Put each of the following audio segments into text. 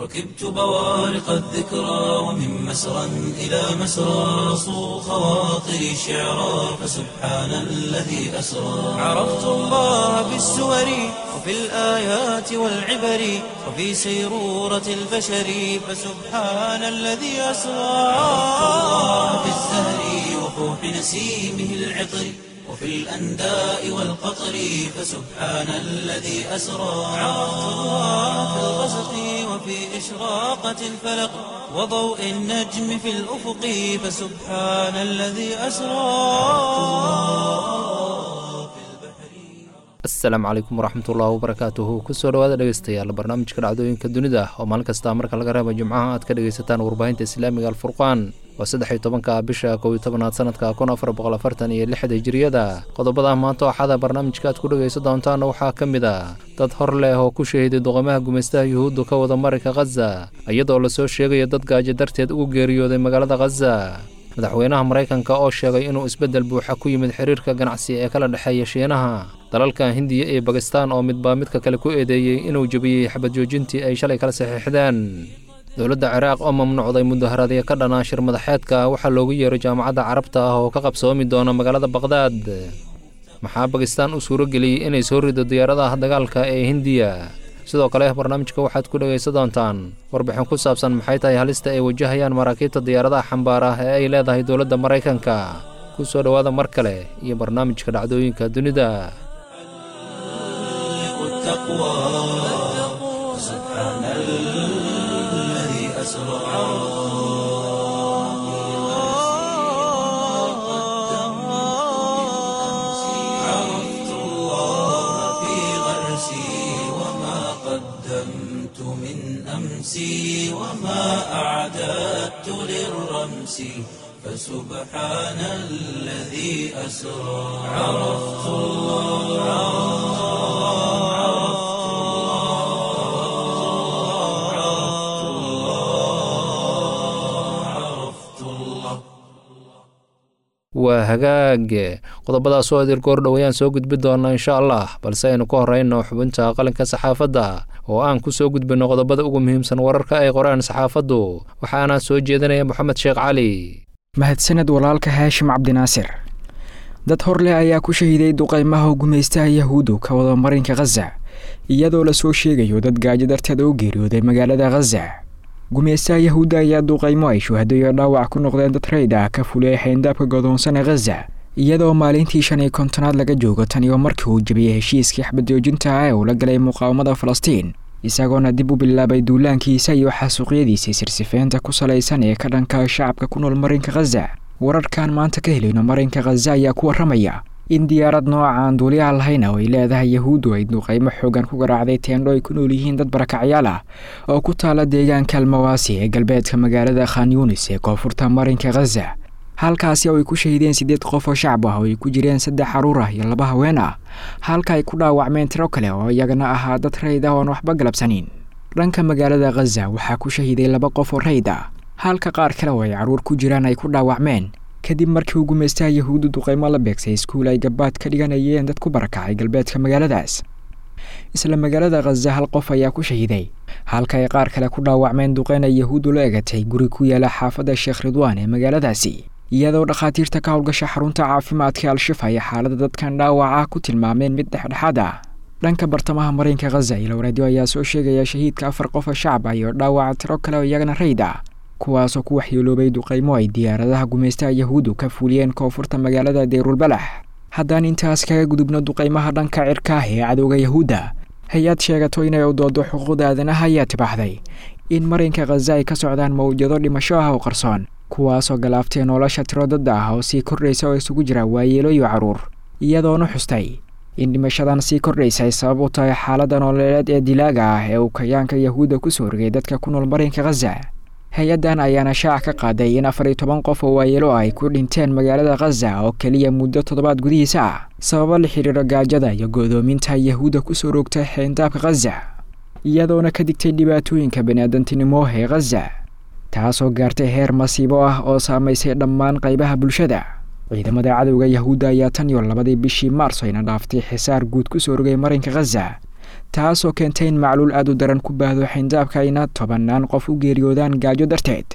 ركبت بوارق الذكرى ومن مسرى إلى مسرى صو خواطري شعرا فسبحان الذي أسرى عرفت الله بالسور وفي الآيات والعبر وفي سيرورة البشر فسبحان الذي أسرى عرفت الله بالزهر وفوح نسيمه العطر وفي الأنداء والقطر فسبحان الذي أسرى عرفت الله في الغسق وفي إشراقة الفلق وضوء النجم في الأفق فسبحان الذي أسرى asalaamu calaykum waraxmatullahi wabarakaatuhu kusoo dhawaada dhegeystayaal barnaamijka dhacdooyinka dunida oo maalin kasta marka laga reeba jimcaha aad ka dhegeysataan warbaahinta islaamiga alfurqaan waa saddex iyo tobanka bisha kow iyo tobanaad sanadka kun afar boqol afartan iyo lixda hijiriyada qodobada maanta waxaada barnaamijka aad ku dhegeysan doontaana waxaa ka mid a dad hor leh oo ku shahiiday doqomaha gumaystaha yuhuuddu ka wada marinka khaza iyadoo lasoo sheegayo dad gaajo darteed ugu geeriyooday magaalada khaza madaxweynaha maraykanka oo sheegay inuu isbeddel buuxa ku yimid xiriirka ganacsi ee kala dhexeeya shiinaha dalalka hindiya iyo bakistaan oo midbaa midka kale ku eedeeyey inuu jebiyey xabad joojintii ay shalay kala saxiixdeen dowladda ciraaq oo mamnuucday mudaharaadyo ka dhanaa shir madaxeedka waxaa loogu yeeray jaamacadda carabta ah oo ka qabsoomi doona magaalada baqhdaad maxaa bakistaan u suuro geliyey inay soo rido diyaaradaha dagaalka ee hindiya sidoo kale barnaamijka waxaad ku dhegaysan doontaan warbixin ku saabsan maxay tahay halista ay wajahayaan maraakiibta diyaaradaha xambaar ah ee ay leedahay dowladda maraykanka ku soo dhowaada mar kale iyo barnaamijka dhacdooyinka dunida سبحان الذي أسرى عرفت الله في غرسي وما قدمت من أمسي وما أعددت للرمس فسبحان الذي أسرى عرفت الله عرفت الله عرفت الله waa hagaag qodobadaas oo adir goor dhowayaan soo gudbi doona insha allah balse aynu ka horeyno xubinta qalinka saxaafadda oo aan ku soo gudbino qodobada ugu muhiimsan wararka ay qoraan saxaafaddu waxaana soo jeedinaya moxamed sheekh cali mahadsaned walaalka haashim cabdinaasir dad hor leh ayaa ku shahiiday duqaymaha gumaystaha yahuuddu ka wada marinka khaza iyadoo lasoo sheegayo dad gaajo darteed u geeriyooday magaalada khaza gumaystaha yahuudda ayaa duqaymo ay shuhadayo dhaawac ku noqdeen dad rayd ah ka fuliyay xayndaabka godoonsana khaza iyadoo maalintii shan iyo kontonaad laga joogo tan iyo markii uu jebiyey heshiiskii xabadjoojinta ah ee uu la galay muqaawamada falastiin isagoona dib u bilaabay duulaankiisa iyo xasuuqyadiisii sirsifeynta ku salaysan ee ka dhanka shacabka ku nool marinka khaza wararkan maanta ka helayno marinka khaza ayaa ku warramaya in diyaarad noocaan duuliyaha lahayna oo ay leedahay yahuuddu ay duqaymo xoogan ku garaacday teendho ay ku nool yihiin dad barakacyaal ah oo ku taala deegaanka almawaasi ee galbeedka magaalada khan yunis ee koonfurta marinka khaza halkaasi oo ay ku shahiideen siddeed qof oo shacab ah oo ay ku jireen saddex xaruur ah iyo laba haween ah halka ay ku dhaawacmeen tiro kale oo iyagana ahaa dad rayd ah oon waxba galabsanin dhanka magaalada khaza waxaa ku shahiiday laba qof oo rayd ah halka qaar kale oo ay carruur ku jiraan ay ku dhaawacmeen kadib markii uu gumaystaha yahuuddu duqaymo la beegsay iskuul ay gabaad ka dhiganayeen dad ku barakacay galbeedka magaaladaas isla magaalada khaza hal qof ayaa ku shahiiday halka ay qaar kale ku dhaawacmeen duqeyn ay yahuuddu la egatay guri ku yaala xaafadda sheekh ridwaan ee magaaladaasi iyadoo dhakhaatiirta ka howlgasha xarunta caafimaadka al-shifa ay xaaladda dadkan dhaawaca ku tilmaameen mid dhexdhexaad ah dhanka bartamaha marinka khaza ilowreedyo ayaa soo sheegaya shahiidka afar qof oo shacab ah iyo dhaawaca tiro kale oo iyagana rayd ah kuwaasoo ku waxyeeloobay duqaymo ay diyaaradaha gumaystaha yahuuddu ka fuliyeen koonfurta magaalada deyrulbalax haddaan intaas kaga gudubno duqaymaha dhanka cirka ah ee cadowga yahuudda hay-ad sheegato inay u doodo xuquuqda aadanaha ayaa tibaaxday in marinka khaza ay ka socdaan mawjado dhimasho ah oo qarsoon kuwaasoo galaaftay nolosha tiro dadda ah oo sii kordhaysa oo isugu jira waayeelo iyo carruur iyadoona xustay in dhimashadan sii kordhaysa ay sabab u tahay xaaladda nololeed ee dilaaga ah ee uu kayaanka yahuudda ku soo rogay dadka ku nool marinka khaza hay-addan ayaana shaac ka qaaday in afar iyo toban qof oo waayeelo ah ay ku dhinteen magaalada khaza oo keliya muddo toddobaad gudihiisa ah sababo la xidhiiro gaajada iyo go'doominta yahuudda ku soo roogtay xeyndaabka khaza iyadoona ka digtay dhibaatooyinka baniaadantinimo ee khaza taasoo gaartay heer masiibo ah oo saamaysay dhammaan qaybaha bulshada ciidamada cadowga yahuudda ayaa tan iyo labadii bishii maarso ayna dhaaftay xisaar guud ku soo rogay marinka khaza taasoo keentay in macluul aad u daran ku baahdo xindaabka ayna tobannaan qof u geeriyoodaan gaajo darteed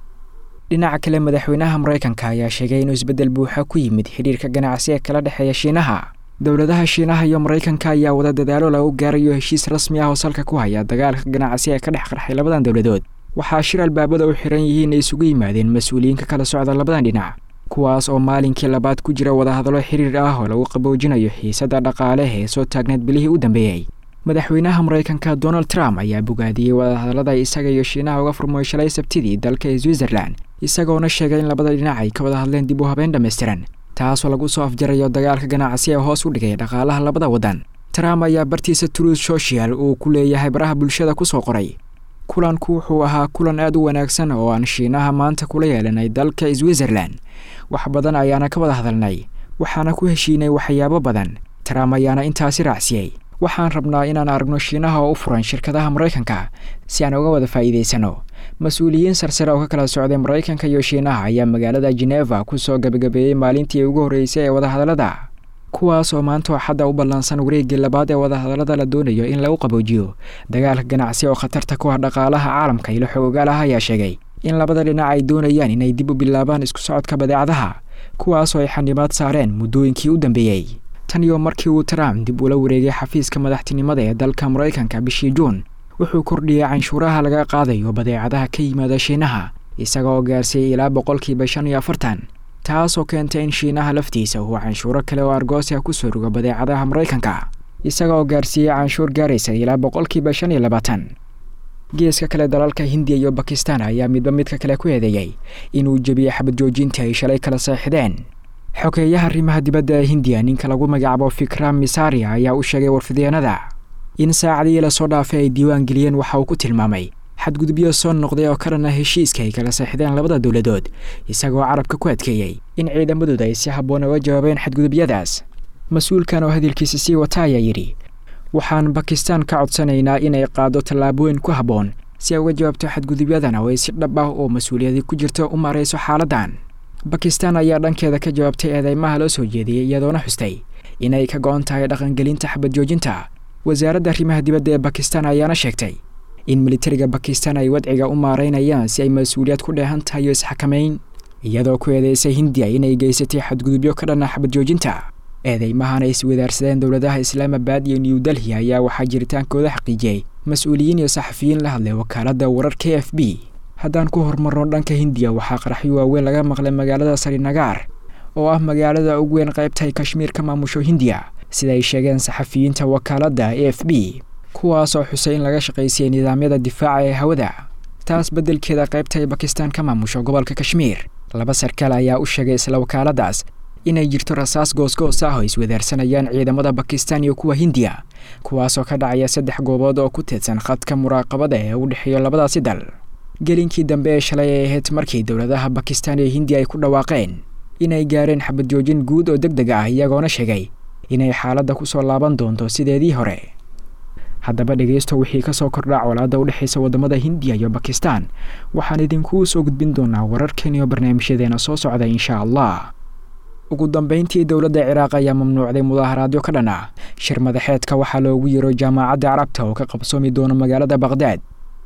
dhinaca kale madaxweynaha maraykanka ayaa sheegay inuu isbeddel buuxa ku yimid xidhiirka ganacsi ee kala dhexeeya shiinaha dowladaha shiinaha iyo maraykanka ayaa wada dadaalo lagu gaarayo heshiis rasmi ah oo salka ku haya dagaalka ganacsi ee ka dhex qarxay labadan dowladood waxaa shir albaabada u xiran yihiin ay isugu yimaadeen mas-uuliyiinka kala socda labadan dhinac kuwaas oo maalinkii labaad ku jira wadahadallo xiriir ah oo lagu qaboojinayo xiisadda dhaqaale ee soo taagneed bilihii u dambeeyey madaxweynaha maraykanka donald trump ayaa bogaadiyey wadahadallada isaga iyo shiinaha uga furmooy shalay sabtidii dalka switzerland isagoona sheegay in labada dhinac ay ka wada hadleen dib u habeyn dhammaystiran taasoo lagu soo afjarayo dagaalka ganacsi ee hoos u dhigay dhaqaalaha labada waddan trump ayaa bartiisa truth social uu ku leeyahay baraha bulshada kusoo qoray kulanku wuxuu ahaa kulan aad u wanaagsan oo aan shiinaha maanta kula yeelanay dalka switzerland wax badan ayaana ka wada hadalnay waxaana ku heshiinay waxyaabo badan trump ayaana intaasi raacsiyey waxaan rabnaa inaan aragno shiinaha oo u furan shirkadaha maraykanka si aan uga wada faa'iidaysano mas-uuliyiin sarsare oo ka kala socday maraykanka iyo shiinaha ayaa magaalada geneva kusoo gabagabeeyey maalintii ugu horreysay ee wadahadallada kuwaas oo maanta axadda u ballansan wareeggii labaad ee wadahadallada la doonayo in lagu qaboojiyo dagaalka ganacsi oo khatarta ku ah dhaqaalaha caalamka ilo xoogaal ah ayaa sheegay in labada dhinac ay doonayaan inay dib u bilaabaan isku socodka badeecadaha kuwaasoo ay xanibaad saareen muddooyinkii u dambeeyey tan iyo markii uu trump dib ula wareegay xafiiska madaxtinimada ee dalka maraykanka bishii juun wuxuu kordhiyey canshuuraha laga qaadayo badeecadaha ka yimaada shiinaha isaga oo gaarsiiyey ilaa boqolkiiba shan iyo afartan taasoo keentay in shiinaha laftiisa uu canshuuro kale oo argoosia kusoo rogo badeecadaha maraykanka isaga oo gaarsiiyey canshuur gaaraysa ilaa boqolkiiba shan iyo labaatan geeska kale dalalka hindiya iyo bakistan ayaa midba midka kale ku eedeeyey inuu jebiyey xabad joojinta ay shalay kala seexdeen xogeeyaha arrimaha dibadda ee hindiya ninka lagu magacaabo fikram misaria ayaa u sheegay warfideenada in saacadii lasoo dhaafay ay diiwaan geliyeen waxa uu ku tilmaamay xadgudubyo soo noqday oo ka dhana heshiiska ay kala seexdeen labada dowladood isagoo carabka ku adkeeyey in ciidamadooda ay si habboon uga jawaabeen xadgudubyadaas mas-uulkan oo hadalkiisa sii wata ayaa yidhi waxaan bakistan ka codsanaynaa inay qaado tallaabooyin ku habboon si ay uga jawaabto xadgudubyadan oo ay si dhab ah oo mas-uuliyadi ku jirto u maarayso xaaladdan bakistan ayaa dhankeeda ka jawaabtay eedeymaha loo soo jeediyey iyadoona xustay inay ka go-on tahay dhaqangelinta xabad joojinta wasaaradda arrimaha dibadda ee bakistan ayaana sheegtay in militariga bakistan ay wadciga u maaraynayaan si ay mas-uuliyad ku dheehan tahay iyo isxakamayn iyadoo ku eedeysay hindiya inay geysatay xadgudubyo ka dhana xabad joojinta eedeymahan ay iswadaarsadeen dowladaha islaamabad iyo new delhi ayaa waxaa jiritaankooda xaqiijiyey mas-uuliyiin iyo saxafiyiin la hadlay wakaaladda warar k f b haddaan ku horumarno dhanka hindiya waxaa qaraxyo waaweyn laga maqlay magaalada sarinagaar oo ah magaalada ugu weyn qaybtahay kashmiir ka maamusho hindiya sida ay sheegeen saxafiyiinta wakaaladda a f b kuwaasoo xusay in laga shaqaysiyey nidaamyada difaaca ee hawada taas beddelkeeda qaybta ay bakistan ka maamusho gobolka kashmiir laba sarkaal ayaa u sheegay isla wakaaladdaas inay jirto rasaas goosgoos ah oo iswadaarsanayaan ciidamada bakistan iyo kuwa hindiya kuwaasoo ka dhacaya saddex goobood oo ku teedsan khadka muraaqabada ee u dhexeeyo labadaasi dal gelinkii dambe ee shalay ay ahayd markii dowladaha bakistan iyo hindiya ay ku dhawaaqeen inay gaareen xabad joojin guud oo deg deg ah iyagoona sheegay inay xaaladda kusoo laaban doonto sideedii hore haddaba dhegeysto wixii ka soo kordhaa colaadda u dhexaysa waddamada hindiya iyo bakistan waxaan idinkuu soo gudbin doonaa wararkan iyo barnaamijyadeena soo socda insha allah ugu dambeyntii dowladda ciraaq ayaa mamnuucday mudaaharaadyo ka dhan ah shir madaxeedka waxaa loogu yiro jaamacadda carabta oo ka qabsoomi doono magaalada baqhdaad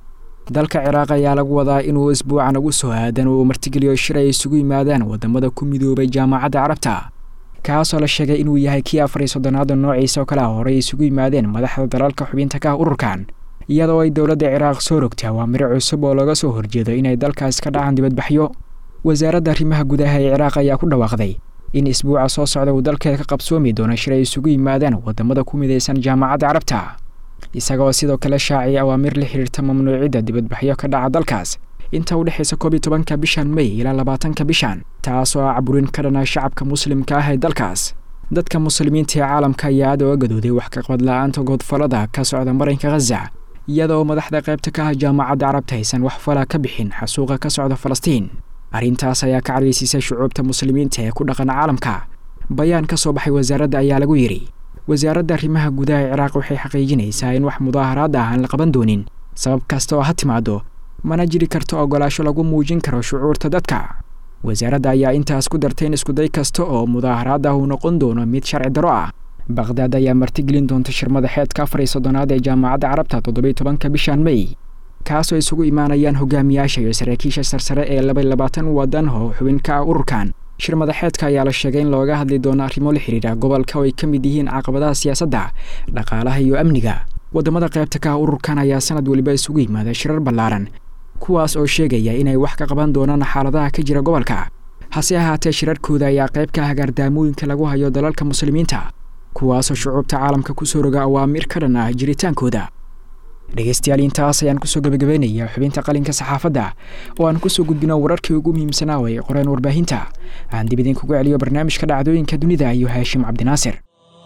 dalka ciraaq ayaa lagu wadaa inuu isbuucan ugu soo aadan uu martigeliyo shir ay isugu yimaadaan waddamada ku midoobay jaamacadda carabta kaasoo la sheegay inuu yahay kii afar iyo soddonaada noociisa oo kale ah horey isugu yimaadeen madaxda dalalka xubinta ka ah ururkan iyadoo ay dowladda ciraaq soo rogtay awaamiro cusub oo laga soo horjeedo inay dalkaas ka dhacaan dibadbaxyo wasaaradda arrimaha gudaha ee ciraaq ayaa ku dhawaaqday in isbuuca soo socda uu dalkeeda ka qabsoomi doono shir ay isugu yimaadaan waddamada ku midaysan jaamacadda carabta isagoo sidoo kale shaaciyay awaamir la xiriirta mamnuucidda dibadbaxyo ka dhaca dalkaas inta u dhexaysa koob iyo tobanka bishan may ilaa labaatanka bishan taasoo ah caburin ka dhana shacabka muslimka ah ee dalkaas dadka muslimiinta ee caalamka ayaa aad oga gadooday wax ka qabad la-aanta goodfallada ka socda marinka khaza iyadoo madaxda qaybta ka ah jaamacadda carabta aysan wax fala ka bixin xasuuqa ka socda falastiin arrintaas ayaa ka cadhaysiisay shucuubta muslimiinta ee ku dhaqan caalamka bayaan ka soo baxay wasaaradda ayaa lagu yidhi wasaaradda arrimaha gudaha ee ciraaq waxay xaqiijinaysaa in wax mudaaharaad ah aan la qaban doonin sabab kasta oo ha timaado mana jiri karto ogolaasho lagu muujin karo shucuurta dadka wasaaradda ayaa intaas ku dartay in iskuday kasta oo mudaaharaad ah uu noqon doono mid sharci daro ah baqhdaad ayaa martigelin doonta shir madaxeedka afar iyo soddonaad ee jaamacadda carabta toddobiyo tobanka bishan mey kaasoo isugu imaanayaan hogaamiyaasha iyo saraakiisha sarsare ee laba labaatan waddan oo xubin ka ah ururkan shir madaxeedka ayaa la sheegay in looga hadli doono arrimo la xidhiidha gobolka oo ay ka mid yihiin caqabadaha siyaasadda dhaqaalaha iyo amniga waddamada qaybta ka ah ururkan ayaa sanad weliba isugu yimaada shirar ballaaran kuwaas oo sheegaya inay wax ka qaban doonaan xaaladaha ka jira gobolka hase ahaatee shirarkooda ayaa qayb ka ah gaardaamooyinka lagu hayo dalalka muslimiinta kuwaasoo shucuubta caalamka kusoo roga awaamiir ka dhan ah jiritaankooda dhegaystayaal intaas ayaan kusoo gebagabaynayaa xubinta qalinka saxaafadda oo aan kusoo gudbino wararkii ugu muhiimsanaa way qoreen warbaahinta aan dib idinkugu celiyo barnaamijka dhacdooyinka dunida iyo haashim cabdinaasir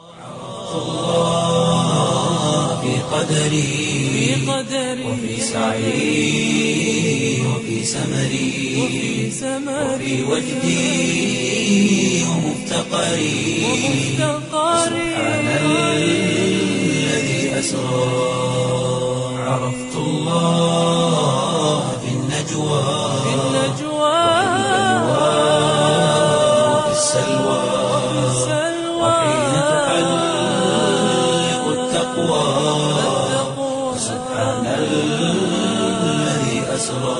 في قدري وفي سعي وفي سمري وفي وجدي ومفتقري سبحان الذي أسرى عرفت الله في النجوى وفي السلوى وحين تحلق التقوى سبحان الذي أسرى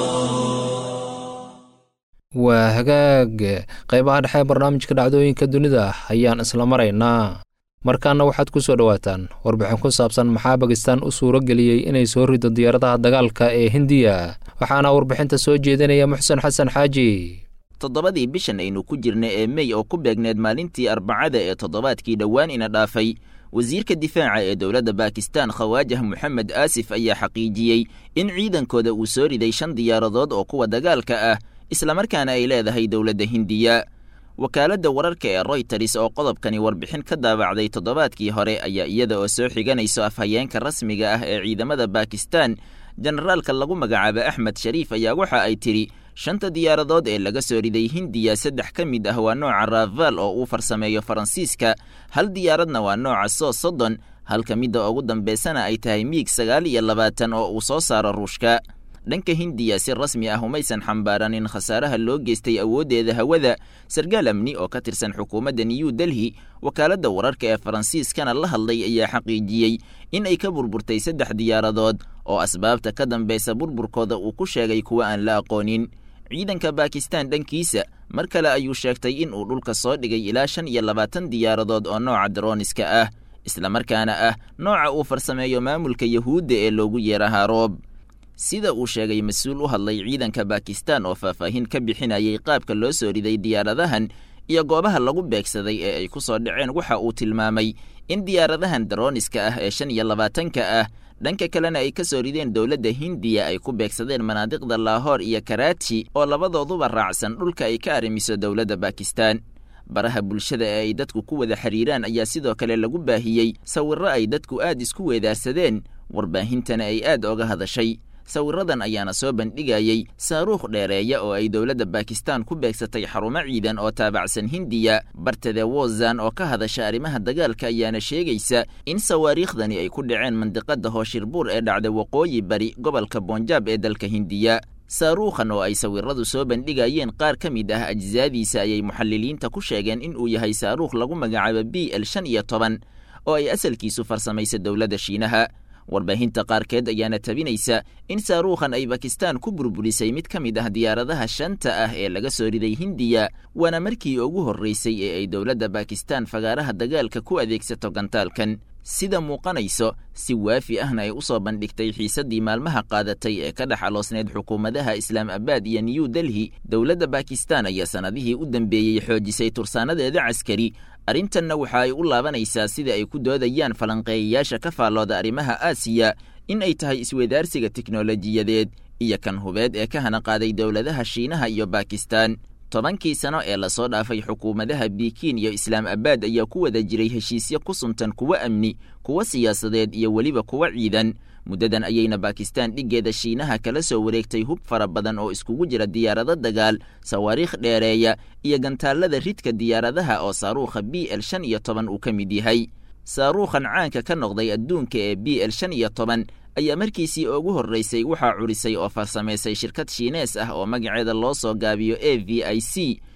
waa hagaag qaybaha dhexe barnaamijka dhacdooyinka dunida ayaan isla maraynaa markaana waxaad ku soo dhowaataan warbixin ku saabsan maxaa bakistan u suuro geliyey inay soo rido diyaaradaha dagaalka ee hindiya waxaana warbixinta soo jeedinaya muxsen xasan xaaji toddobadii bishan aynu ku jirna ee mey oo ku beegneed maalintii arbacada ee toddobaadkii dhowaan ina dhaafay wasiirka difaaca ee dowladda baakistan khawaajah moxamed aasif ayaa xaqiijiyey in ciidankooda uu soo riday shan diyaaradood oo kuwa dagaalka ah islamarkaana ay leedahay dowladda hindiya wakaaladda wararka ee royters oo qodobkani warbixin ka daabacday toddobaadkii hore ayaa iyada oo soo xiganayso afhayeenka rasmiga ah ee ciidamada baakistan jenaraalka lagu magacaabo axmed shariif ayaa waxa ay tidhi shanta diyaaradood ee laga soo riday hindiya saddex ka mid ah waa nooca raval oo uu farsameeyo faransiiska hal diyaaradna waa nooca soo soddon halka midda ugu dambaysana ay tahay miig sagaal iyo labaatan oo uu soo saaro ruushka dhanka hindiya si rasmi ah umaysan xambaaranin khasaaraha loo geystay awooddeeda hawada sarkaal amni oo ka tirsan xukuumadda new delhi wakaaladda wararka ee faransiiskana la hadlay ayaa xaqiijiyey in ay ka burburtay saddex diyaaradood oo asbaabta ka dambaysa burburkooda uu ku sheegay kuwa aan la aqoonin ciidanka baakistan dhankiisa mar kale ayuu sheegtay in uu dhulka soo dhigay ilaa shan iyo labaatan diyaaradood oo nooca daroniska ah islamarkaana ah nooca uu farsameeyo maamulka yahuudda ee loogu yeera haroob sida uu sheegay mas-uul u hadlay ciidanka baakistan oo faahfaahin ka bixinayay qaabka loo soo riday diyaaradahan iyo goobaha lagu beegsaday ee ay ku soo dhaceen waxa uu tilmaamay in diyaaradahan daroniska ah ee shan iyo labaatanka ah dhanka kalena ay ka soo rideen dowladda hindiya ay ku beegsadeen manaadiqda laahoor iyo karaaji oo labadooduba raacsan dhulka ay ka arrimiso dowladda baakistan baraha bulshada ee ay dadku ku wada xiriiraan ayaa sidoo kale lagu baahiyey sawirro ay dadku aad isku weedaarsadeen warbaahintana ay aad oga hadashay sawiradan ayaana soo bandhigayey saaruukh dheereeya oo ay dowladda baakistan ku beegsatay xarumo ciidan oo taabacsan hindiya barteda wozan oo ka hadasha arrimaha dagaalka ayaana sheegaysa in sawaariikhdani ay ku dhaceen mandiqada hooshirbuur ee dhacda waqooyi bari gobolka bonjaab ee dalka hindiya saaruukhan oo ay sawiradu soo bandhigayeen qaar ka mid ah ajsaadiisa ayay muxaliliinta ku sheegeen in uu yahay saaruukh lagu magacaabo b l shan iyo toban oo ay asalkiisu farsamaysa dowladda shiinaha warbaahinta qaarkeed ayaana tabinaysa in saaruukhan ay bakistan ku burburisay mid ka mid ah diyaaradaha shanta ah ee laga soo riday hindiya waana markii ugu horraysay ee ay dowladda bakistan fagaaraha dagaalka ku adeegsato gantaalkan sida muuqanayso si waafi ahna ay u soo bandhigtay xiisaddii maalmaha qaadatay ee ka dhex aloosneyd xukuumadaha islaam abaad iyo new delhi dowladda bakistan ayaa sannadihii u dambeeyey xoojisay tursaanadeeda caskari arrintanna waxa ay u laabanaysaa sida ay ku doodayaan falanqeeyayaasha ka faallooda arrimaha aasiya in ay tahay isweydaarsiga tiknolojiyadeed iyo kan hubeed ee ka hana qaaday dowladaha shiinaha iyo bakistan tobankii sano ee lasoo dhaafay xukuumadaha bikiin iyo islaam abaad ayaa ku wada jiray heshiisyo ku suntan kuwo amni kuwo siyaasadeed iyo weliba kuwo ciidan muddadan ayayna bakistan dhiggeeda shiinaha kala soo wareegtay hub fara badan oo iskugu jira diyaarado dagaal sawaariikh dheereeya iyo gantaallada ridka diyaaradaha oo saaruukha b l shan iyo toban uu ka mid yahay saaruukhan caanka ka noqday adduunka ee b l shan iyo toban ayaa markiisii ugu horraysay waxaa curisay oo farsamaysay shirkad shiinees ah oo magaceeda loo soo gaabiyo a v i c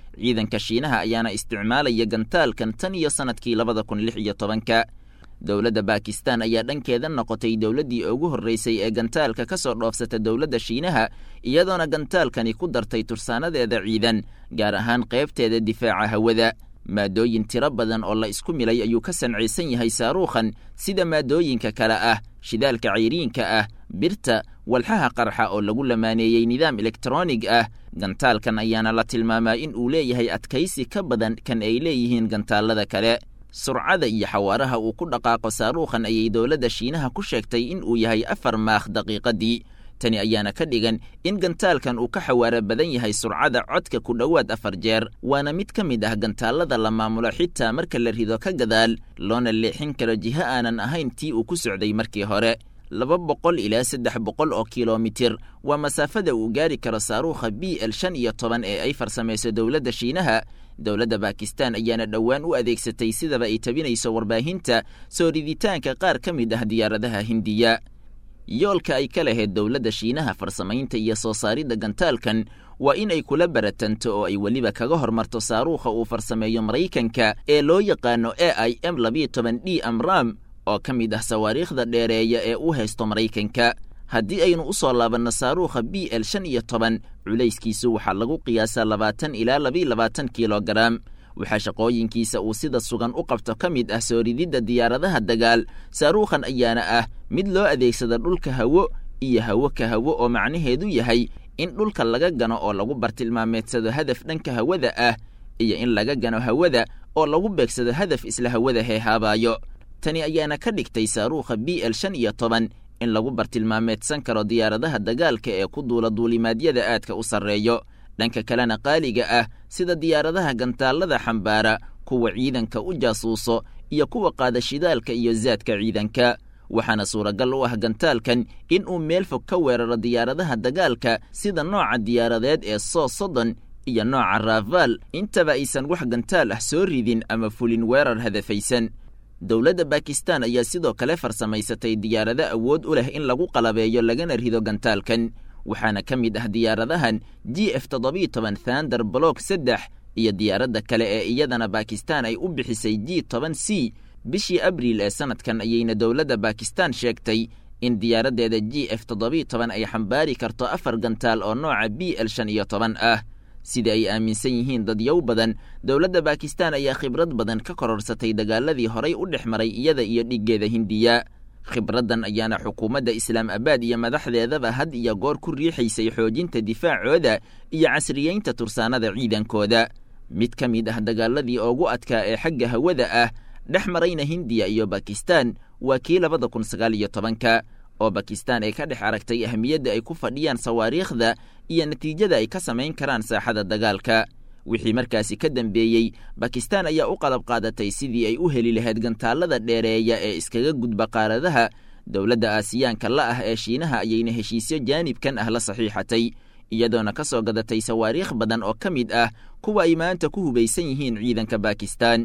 ciidanka shiinaha ayaana isticmaalaya gantaalkan tan iyo sannadkii labada kun lix iyo tobanka dowladda baakistan ayaa dhankeeda noqotay dowladdii ugu horreysay ee gantaalka ka soo dhoofsata dowladda shiinaha iyadoona gantaalkani ku dartay tursaanadeeda ciidan gaar ahaan qaybteeda difaaca hawada maadooyin tiro badan oo la isku milay ayuu ka sancaysan yahay saaruukhan sida maadooyinka kale ah shidaalka cayriinka ah birta walxaha qarxa oo lagu lamaaneeyey nidaam elektronig ah gantaalkan ayaana la tilmaamaa in uu leeyahay adkaysi ka badan kan ay leeyihiin gantaalada kale surcada iyo xawaaraha uu ku dhaqaaqo saaruukhan ayay dowladda shiinaha ku sheegtay in uu yahay afar maakh daqiiqadii tani ayaana ka dhigan in gantaalkan uu ka xawaaro badan yahay surcada codka ku dhowaad afar jeer waana mid ka mid ah gantaalada la maamulo xitaa marka la rido ka gadaal loona leexin karo jiho aanan ahayn tii uu ku socday markii hore laba boqol ilaa saddex boqol oo kilomitir waa masaafada uu gaari karo saaruukha b l shan iyo toban ee ay farsamayso dowladda shiinaha dowladda baakistan ayaana dhowaan u adeegsatay sidaba ay tabinayso warbaahinta soo riditaanka qaar ka mid ah diyaaradaha hindiya yoolka ay ka lahayd dowladda shiinaha farsamaynta iyo soo saaridda gantaalkan waa in ay kula baratanto oo ay weliba kaga hormarto saaruukha uu farsameeyo maraykanka ee loo yaqaano a i m labiyo toban d amram oo ka mid ah sawaariikhda dheereeya ee u haysto maraykanka haddii aynu u soo laabanno saaruukha b l shan iyo toban culayskiisu waxaa lagu qiyaasaa labaatan ilaa labiiy labaatan kilogaram waxaa shaqooyinkiisa uu sida sugan u qabto ka mid ah soo rididda diyaaradaha dagaal saaruukhan ayaana ah mid loo adeegsada dhulka hawo iyo hawo ka hawo oo macnaheedu yahay in dhulka laga gano oo lagu bartilmaameedsado hadaf dhanka hawada ah iyo in laga gano hawada oo lagu beegsado hadaf isla hawada heehaabaayo tani ayaana ka dhigtay saaruukha b l shan iyo toban in lagu bartilmaameedsan karo diyaaradaha dagaalka ee ku duula duulimaadyada aadka u sarreeyo dhanka kalena qaaliga ah sida diyaaradaha gantaalada xambaara kuwa ciidanka u jaasuuso iyo kuwa qaada shidaalka iyo zaadka ciidanka waxaana suuragal u ah gantaalkan in uu meel fog ka weeraro diyaaradaha dagaalka sida nooca diyaaradeed ee soo soddon iyo nooca raafaal intaba aysan wax gantaal ah soo ridin ama fulin weerar hadafaysan dowladda bakistan ayaa sidoo kale farsamaysatay diyaarado awood u leh in lagu qalabeeyo lagana rido gantaalkan waxaana ka mid ah diyaaradahan g f toddobiyo toban thander block saddex iyo diyaaradda kale ee iyadana bakistan ay u bixisay g toban c bishii abriil ee sanadkan ayayna dowladda bakistan sheegtay in diyaaraddeeda g f toddobiyo toban ay xambaari karto afar gantaal oo nooca b l shan iyo toban ah sida ay aaminsan yihiin dadyow badan dowladda bakistan ayaa khibrad badan ka kororsatay dagaaladii horay u dhex maray iyada iyo dhiggeeda hindiya khibraddan ayaana xukuumadda islaam abaad iyo madaxdeedaba had iyo goor ku riixaysay xoojinta difaacooda iyo casriyeynta tursaanada ciidankooda mid ka mid ah dagaaladii ugu adkaa ee xagga hawada ah dhex marayna hindiya iyo bakistan waa kii labada kun sagaal iyo tobanka oo bakistan ay ka dhex aragtay ahmiyadda ay ku fadhiyaan sawaariikhda iyo natiijada ay ka samayn karaan saaxada dagaalka wixii markaasi ka dambeeyey bakistan ayaa u qalab qaadatay sidii ay u heli lahayd gantaalada dheereeya ee iskaga gudba qaaradaha dowladda aasiyaanka la ah ee shiinaha ayayna heshiisyo jaanibkan ah la saxiixatay iyadoona ka soo gadatay sawaariikh badan oo ka mid ah kuwa ay maanta ku hubaysan yihiin ciidanka bakistan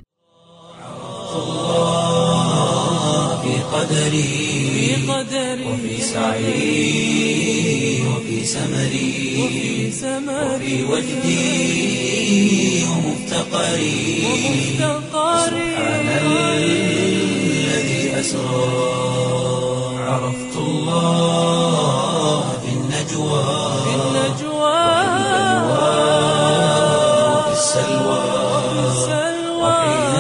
في قدري وفي سعي وفي سمري وفي وجدي ومفتقري سبحان الذي أسرى عرفت الله في النجوى وفي السلوى وحين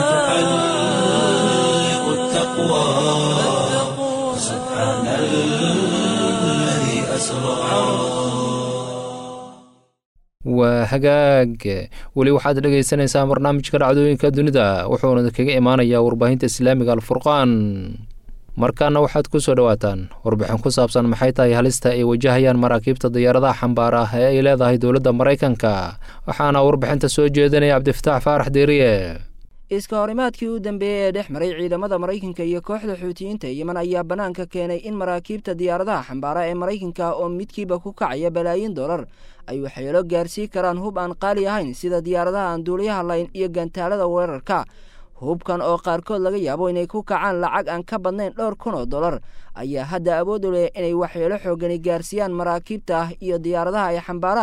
تحلق التقوى سبحان الذي أسرى waa hagaag weli waxaad dhegaysanaysaa barnaamijka dhacdooyinka dunida wuxuuna kaga imaanayaa warbaahinta islaamiga alfurqaan markaana waxaad ku soo dhowaataan warbixin ku saabsan maxay tahay halista ay wajahayaan maraakiibta diyaaradaha xambaar ah ee ay leedahay dowladda maraykanka waxaana warbixinta soo jeedinaya cabdifataax faarax deeriye iska horimaadkii u dambeeyey ee dhex maray ciidamada maraykanka iyo kooxda xuutiyiinta yeman ayaa bannaanka keenay in maraakiibta diyaaradaha xambaara ee maraykanka oo midkiiba ku kacaya balaayin dollar ay waxyeelo gaarsii karaan hub aan qaali ahayn sida diyaaradaha aan duuliyaha layn iyo gantaalada weerarka hubkan oo qaarkood laga yaabo inay ku kacaan lacag aan ka badnayn dhowr kun oo dollar ayaa hadda awood u leh inay waxyeelo xoogani gaarsiiyaan maraakiibta ah iyo diyaaradaha ay xambaaraan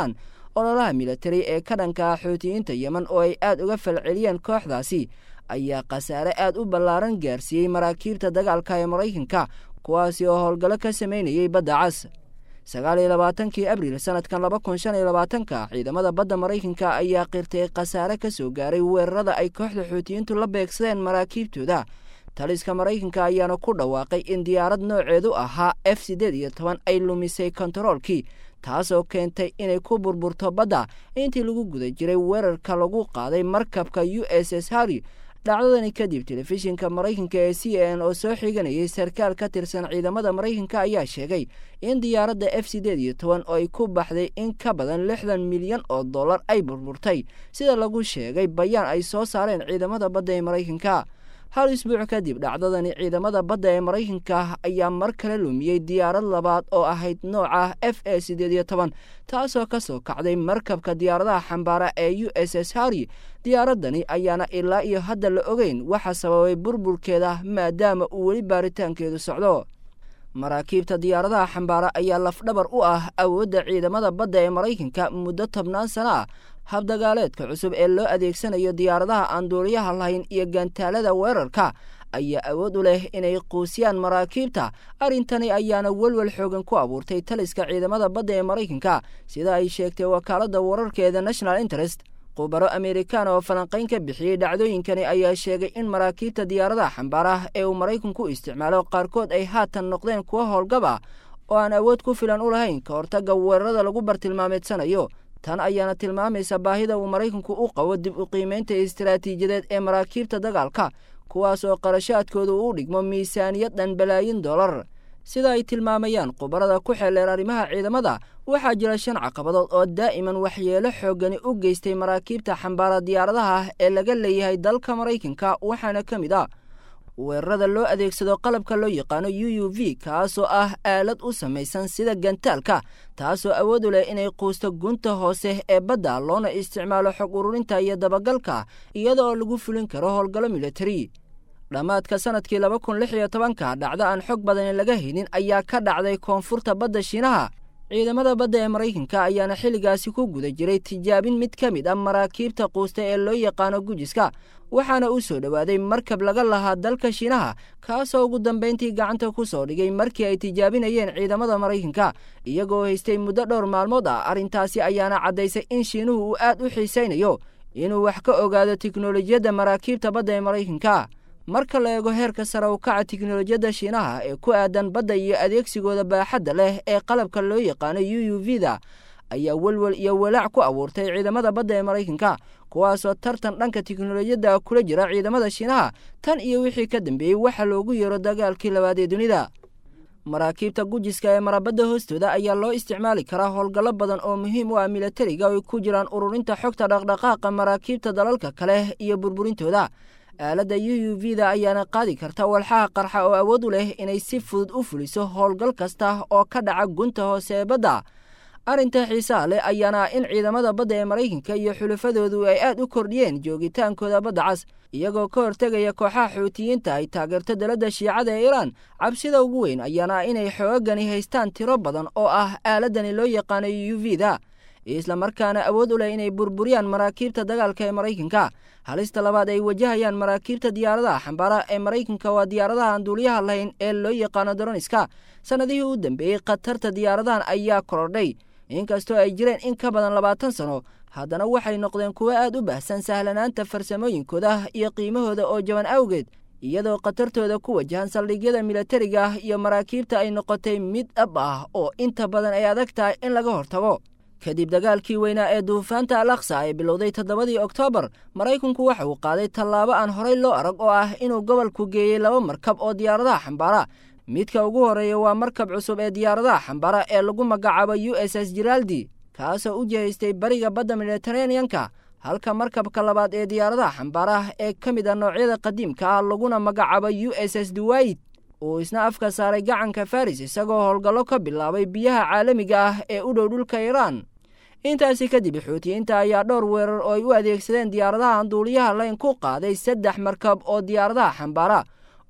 ololaha militari ee ka dhanka xuutiyiinta yemen oo ay aad uga falceliyeen kooxdaasi ayaa khasaare aad u ballaaran gaarsiiyey maraakiibta dagaalka ee maraykanka kuwaasi oo howlgallo ka samaynayay badda cas sagaal iyo labaatankii abriil sanadkan laba kun shan iyo labaatanka ciidamada badda maraykanka ayaa qirtay khasaare ka soo gaaray weerarada ay kooxda xuutiyiintu la beegsadeen maraakiibtooda taliska maraykanka ayaana ku dhawaaqay in diyaarad nooceedu ahaa f siddeed iyo toban ay lumisay kontaroolkii taasoo keentay inay ku burburto badda intii lagu guda jiray weerarka lagu qaaday markabka u s s harry dhacdadani kadib telefishinka maraykanka ee c n oo soo xiganayay sarkaal ka tirsan ciidamada maraykanka ayaa sheegay in diyaaradda f siddeed iyo toban oo ay ku baxday in ka badan lixdan milyan oo dollar ay burburtay sida lagu sheegay bayaan ay soo saareen ciidamada badda ee maraykanka hal isbuuc kadib dhacdadani ciidamada badda ee maraykanka ayaa mar kale lumiyey diyaarad labaad oo ahayd nooca f e siddeed iyo toban taasoo ka soo kacday markabka diyaaradaha xambaara ee u s s harry diyaaradani ayaana ilaa iyo hadda la ogeyn waxa sababay burburkeeda maadaama uu weli baaritaankeedu socdo maraakiibta diyaaradaha xambaara ayaa lafdhabar u ah awoodda ciidamada badda ee maraykanka muddo tobnaan sano ah habdagaaleedka cusub ee loo adeegsanayo diyaaradaha aan duuliyaha lahayn iyo gantaalada weerarka ayaa awood u leh inay quusiyaan maraakiibta arrintani ayaana welwel xoogan ku abuurtay taliska ciidamada badda ee maraykanka sida ay sheegtay wakaaladda wararkeeda national interest khubaro amerikan oo falanqayn ka bixiyey dhacdooyinkani ayaa sheegay in maraakiibta diyaaradaha xambaara ee uu maraykanku isticmaalo qaarkood ay haatan noqdeen kuwo howlgaba oo aan awood ku filan u lahayn ka hortagga weerarada lagu bartilmaameedsanayo tan ayaana tilmaamaysa baahida uu maraykanku u qabo dib u qiimaynta istaraatiijiyadeed ee maraakiibta dagaalka kuwaas oo qarashaadkoodu u dhigmo miisaaniyad dhan balaayin dollar sida ay tilmaamayaan khubarada ku xeeleer arrimaha ciidamada waxaa jira shan caqabadood oo daa'iman waxyeelo xooggani u geystay maraakiibta xambaara diyaaradaha ee laga leeyahay dalka maraykanka waxaana ka mid ah weerarada loo adeegsado qalabka loo yaqaano u u v kaasoo ah aalad u samaysan sida gantaalka taasoo awood u leh inay quusto gunta hoose ee badda loona isticmaalo xog ururinta iyo dabagalka iyada oo lagu fulin karo howlgallo militari dhammaadka sanadkii laba kun lix iyo tobanka dhacdo aan xog badani laga haynin ayaa ka dhacday koonfurta badda shiinaha ciidamada badda ee maraykanka ayaana xilligaasi ku guda jiray tijaabin mid ka mid ah maraakiibta quusta ee loo yaqaano gujiska waxaana u soo dhowaaday markab laga lahaa dalka shiinaha kaasoo ugu dambayntii gacanta ku soo dhigay markii ay tijaabinayeen ciidamada maraykanka iyagoo haystay muddo dhowr maalmood ah arrintaasi ayaana caddaysay in shiinuhu uu aad u xiisaynayo inuu wax ka ogaado tiknolojiyadda maraakiibta badda ee maraykanka marka la eego heerka sare u kaca tiknolojiyadda shiinaha ee ku aadan badda iyo adeegsigooda baaxadda leh ee qalabka loo yaqaano u u v da ayaa welwel iyo walaac ku abuurtay ciidamada badda ee maraykanka kuwaasoo tartan dhanka tiknolojiyadda kula jira ciidamada shiinaha tan iyo wixii ka dambeeyey waxa loogu yeero dagaalkii labaad ee dunida maraakiibta gujiska ee marabadda hoostooda ayaa loo isticmaali karaa howlgallo badan oo muhiim u ah milatariga oo ay ku jiraan ururinta xogta dhaqdhaqaaqa maraakiibta dalalka kale iyo burburintooda aaladda u u v da ayaana qaadi karta walxaha qarxa oo awood u leh inay si fudud u fuliso howlgal kasta oo ka dhaca gunta hoose ee badda arrinta xiisaha leh ayaana ah in ciidamada badda ee maraykanka iyo xulafadoodu ay aad u kordhiyeen joogitaankooda badda cas iyagoo ka hortegaya kooxaha xuutiyiinta ay taageerto daladda shiicada ee iiraan cabsida ugu weyn ayaana ah inay xoogagani haystaan tiro badan oo ah aaladani loo yaqaano u v da islamarkaana awood u leh inay burburiyaan maraakiibta dagaalka ee maraykanka halista labaad ay wajahayaan maraakiibta diyaaradaha xambaara ee maraykanka waa diyaaradaha aan duuliyaha lahayn ee loo yaqaano daroniska sannadihii u dambeeyey khatarta diyaaradahan ayaa korodhay inkastoo ay jireen in ka badan labaatan sano haddana waxay noqdeen kuwo aad u baahsan sahlanaanta farsamooyinkooda iyo qiimahooda oo jaban awgeed iyadoo khatartooda ku wajahan saldhigyada milatariga ah iyo maraakiibta ay noqotay mid dhab ah oo inta badan ay adag tahay in laga hortago kadib dagaalkii weynaa ee duufaanta al aksa ee bilowday toddobadii oktoobar maraykanku waxa uu qaaday tallaabo aan horey loo arag oo ah inuu gobolku geeyey laba markab oo diyaaradaha xambaara midka ugu horreeya waa markab cusub ee diyaaradaha xambaara ee lagu magacaabo u s s jiraldi kaasoo u jihaystay bariga badda mediteraneanka halka markabka labaad ee diyaaradaha xambaara ee ka mid ah noocyada qadiimka ah laguna magacaabo u s s duwayid uu isna afka saaray gacanka faris isagoo howlgallo ka bilaabay biyaha caalamiga ah ee u dhow dhulka iiraan intaasi kadib xuutiyiinta ayaa dhowr weerar oo ay u adeegsadeen diyaaradaha aan duuliyaha layn ku qaaday saddex markab oo diyaaradaha xambaara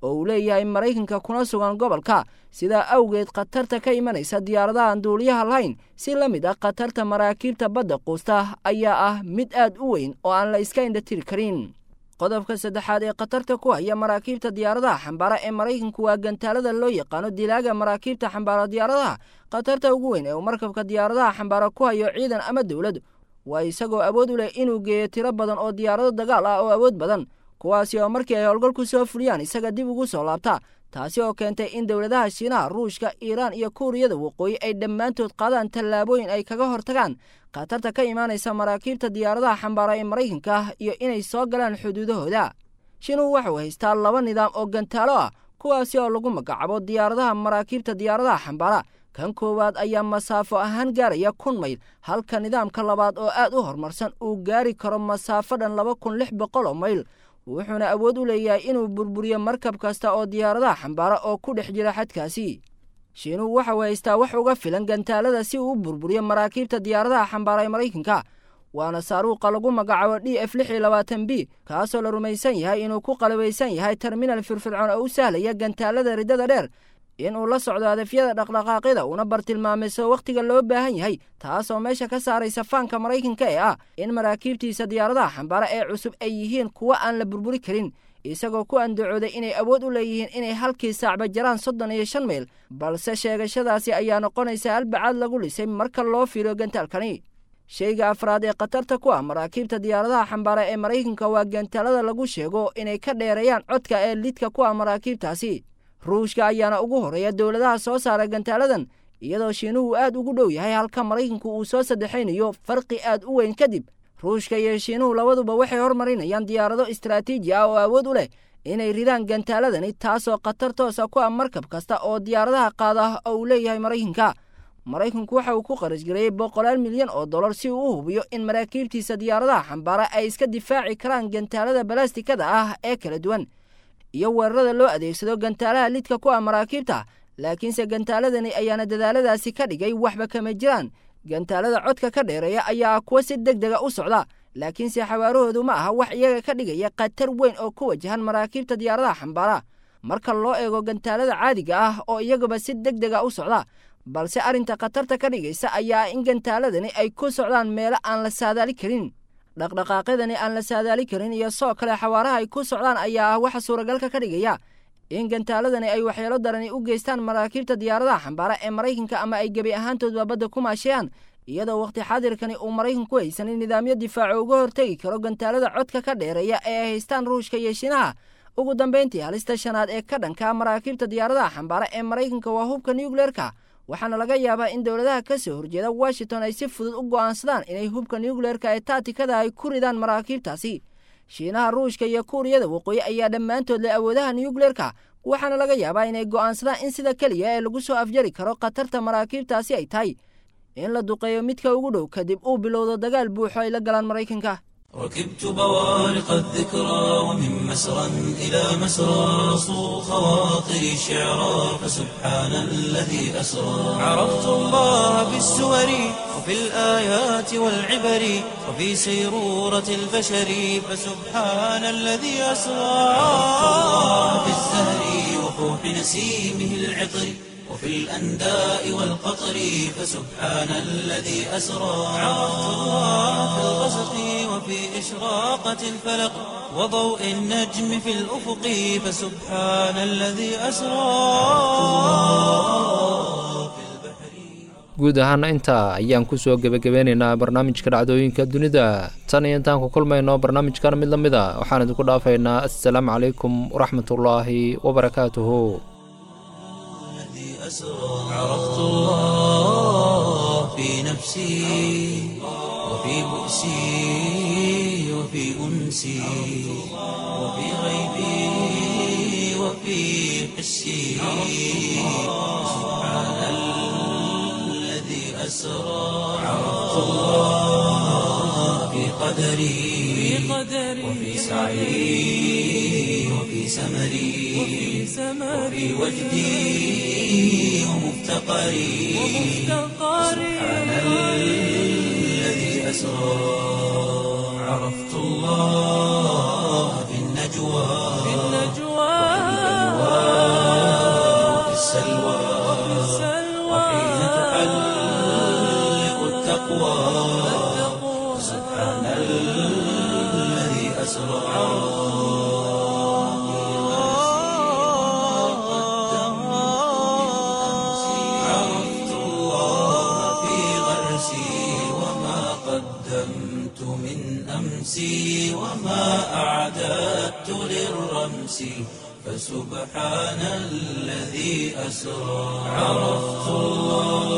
oo uu leeyahay maraykanka kuna sugan gobolka sidaa awgeed khatarta ka imanaysa diyaaradahan duuliyaha lahayn si la mid ah khatarta maraakiibta badda quusta ayaa ah mid aad u weyn oo aan la iska indhatiri karin qodobka saddexaad ee khatarta ku haya maraakiibta diyaaradaha xambaara ee maraykanku waa gantaalada loo yaqaano dilaaga maraakiibta xambaara diyaaradaha khatarta ugu weyn ee uu markabka diyaaradaha xambaara ku hayo ciidan ama dowlad waa isagoo awood u leh inuu geeyo tiro badan oo diyaarado dagaal ah oo awood badan kuwaasi oo markii ay howlgal ku soo fuliyaan isaga dib ugu soo laabta taasi oo keentay in dowladaha shiinaha ruushka iiraan iyo kuuriyada waqooyi ay dhammaantood qaadaan tallaabooyin ay kaga hortagaan khatarta ka imaanaysa maraakiibta diyaaradaha xambaara ee maraykanka iyo inay soo galaan xuduudahooda shiinuhu waxuu haystaa laba nidaam oo gantaalo ah kuwaasi oo lagu magacaabo diyaaradaha maraakiibta diyaaradaha xambaara kan koowaad ayaa masaafo ahaan gaaraya kun mayl halka nidaamka labaad oo aad u horumarsan uu gaari karo masaafo dhan laba kun lix boqol oo mayl wuxuuna awood u leeyahay inuu burburiyo markab kasta oo diyaaradaha xambaara oo ku dhex jira xadkaasi shiinuhu waxau haystaa wax uga filan gantaalada si uu u burburiyo maraakiibta diyaaradaha xambaara ee maraykanka waana saaruuqa lagu magacaabo d f lix iyo labaatan b kaasoo la rumaysan yahay inuu ku qalabaysan yahay terminal firfircoon oo u sahlaya gantaalada riddada dheer inuu la socdo hadafyada dhaqdhaqaaqyada uuna bartilmaamayso wakhtiga loo baahan yahay taasoo meesha ka saaraysa faanka maraykanka ee ah in maraakiibtiisa diyaaradaha xambaara ee cusub ay yihiin kuwo aan la burburi karin isagoo ku andacooday inay awood u leeyihiin inay halkii saacba jaraan soddon iyo shan mayl balse sheegashadaasi ayaa noqonaysa halbacaad lagu lisay marka loo fiiriyo gantaalkani sheyga afraad ee khatarta ku ah maraakiibta diyaaradaha xambaara ee maraykanka waa gantaalada lagu sheego inay ka dheereeyaan codka ee lidka ku ah maraakiibtaasi ruushka ayaana ugu horeeya dowladaha soo saara gantaaladan iyadoo shiinuhu aad ugu dhow yahay halka maraykanku uu soo saddexaynayo farqi aad u weyn kadib ruushka iyo shiinuhu labaduba waxay hormarinayaan diyaarado istaraatiiji ah oo awood u leh inay ridaan gantaaladani taasoo khatar toosa ku ah markab kasta oo diyaaradaha qaada oo uu leeyahay maraykanka maraykanku waxa uu ku qarash gareeyey boqolaal milyan oo dollar si uu u hubiyo in maraakiibtiisa diyaaradaha xambaara ay iska difaaci karaan gantaalada balastikada ah ee kala duwan iyo weerarada loo adeegsado gantaalaha lidka ku ah maraakiibta laakiinse gantaaladani ayaana dadaaladaasi ka dhigay waxba kama jiraan gantaalada codka ka dheereeya ayaa ah kuwa si deg dega u socda laakiinse xawaarahoodu ma aha wax iyaga ka dhigaya khatar weyn oo ku wajahan maraakiibta diyaaradaha xambaara marka loo eego gantaalada caadiga ah oo iyaguba si deg dega u socda balse arrinta khatarta ka dhigaysa ayaa ah in gantaaladani ay ku socdaan meelo aan la saadaali karin dhaqdhaqaaqyadani aan la saadaali karin iyo soo kale xawaaraha ay ku socdaan ayaa ah waxa suuragalka ka dhigaya in gantaaladani ay waxyeelo darani u geystaan maraakiibta diyaaradaha xambaara ee maraykanka ama ay gebi ahaantoodba badda ku maasheeyaan iyadoo wakhti xaadirkani uu maraykanku haysanin nidaamyo difaaco uga hortegi karo gantaalada codka ka dheereeya ee ay haystaan ruushka iyo shiinaha ugu dambayntii halista shanaad ee ka dhanka maraakiibta diyaaradaha xambaara ee maraykanka waa hubka nucleerka waxaana laga yaabaa in dowladaha ka soo horjeeda washington ay si fudud u go'aansadaan inay hubka nucleerka ee taatikada ay ku ridaan maraakiibtaasi shiinaha ruushka iyo kuuriyada waqooyi ayaa dhammaantood leh awoodaha nucleerka waxaana laga yaabaa inay go'aansadaan in sida keliya ee lagu soo afjari karo khatarta maraakiibtaasi ay tahay in la duqeeyo midka ugu dhow kadib uu bilowdo dagaal buuxo ay la galaan maraykanka ركبت بوارق الذكرى ومن مسرى إلى مسرى صو خواطري شعرا فسبحان الذي أسرى عرفت الله بالسور وفي الآيات والعبر وفي سيرورة البشر فسبحان الذي أسرى عرفت الله بالزهر وفوح نسيمه العطر وفي الأنداء والقطر فسبحان الذي أسرى عرفت الله في الغسق وفي إشراقة الفلق وضوء النجم في الأفق فسبحان الذي أسرى guud ahaana intaa ayaan kusoo gebagabeynaynaa barnaamijka dhacdooyinka dunida tan iyo intaan ku kulmayno barnaamijkan mid la mid a waxaan idinku dhaafaynaa assalaamu calaykum waraxmatullaahi wabarakaatuhu عرفت الله في نفسي وفي بؤسي وفي أنسي وفي غيبي وفي حسي سبحان الذي أسرى عرفت الله في قدري وفي سعي وفي سمري وفي وجدي ومفتقري سبحان الذي أسرى عرفت الله في النجوى التقوى سبحان الذي أسرى عرفت الله في غرسي وما قدمت من أمسي وما أعددت للرمس فسبحان الذي أسرى عرفت الله